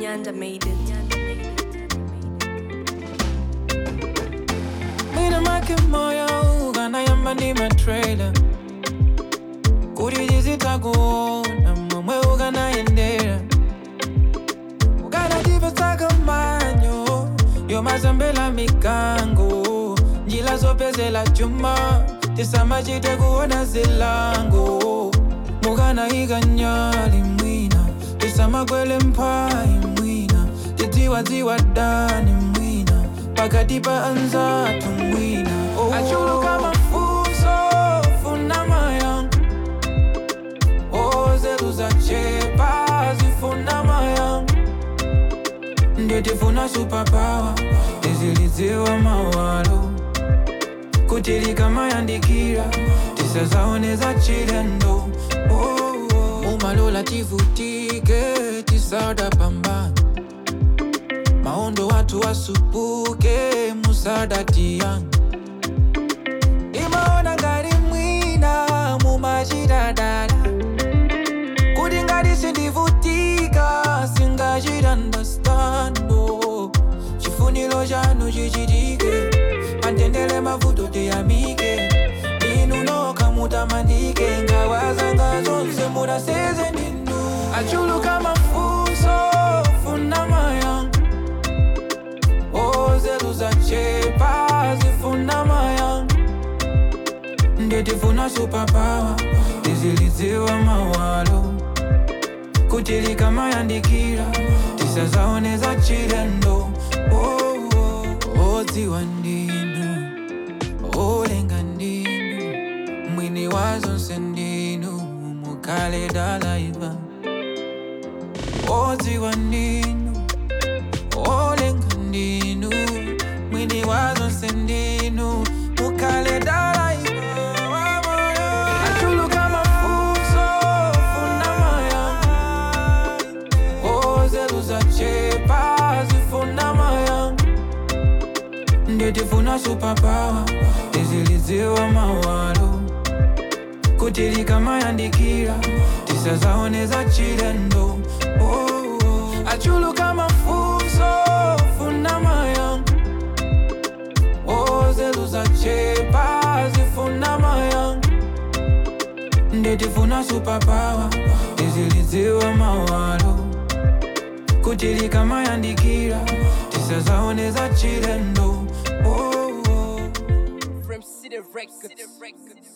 Nyanda made it. Mina make moyo ukanayamba ndi matrailer kuti tizitakuona momwe ukanayendera ukanatipetsaka manyo yomasambela mikango njila zopezela chuma tisamachite kuona zilango mukanayika nyali mwina tisamakwele mphayi mwina tidziwadziwa dani mwina pakati pa anzathu mwina oh. achuluka mafunso funa mayankho ozeru zachepa zifuna mayankho nditifuna superpower tizilidziwa mawalo kuti likamayandikira tisazaoneza chilendo oh, oh. umalola tivutike tisada pambana maondo watu wasupuke musada tiyanga imaona ngati mwina mumachitadala kuti ngati sindivutika singachitandastando chifuniro chanu chichitike pantendele mavuto tiyamike inu nokha mutamandike ngawazanga zonse munaseze ninu achuluka mafunso funa mayankho ozeru zachepa zifuna mayankho nditifuna superpower tizilidziwa mawalo kuti likamayandikira tisazaoneza chilendo oh, oh. odziwa ndinu olenga ndinu mwini wa zonse ndinu mukale dalaiva odziwa ndinu olenga ndinu mwini wa zonse ndinu mukale dalaiva achuluka mafunso funa mayankho ozeru zachepa zifuna mayankho nditifuna superpower tizilidziwa mawalo kuti likamayandikira tisazaoneza chilendo oh, oh. achuluka mafunso funa mayankho ozeru zachepa zifuna mayankho nditifuna superpower tizilidziwa mawalo kuti likamayandikira tisazaoneza chilendo oh, oh. From City Records.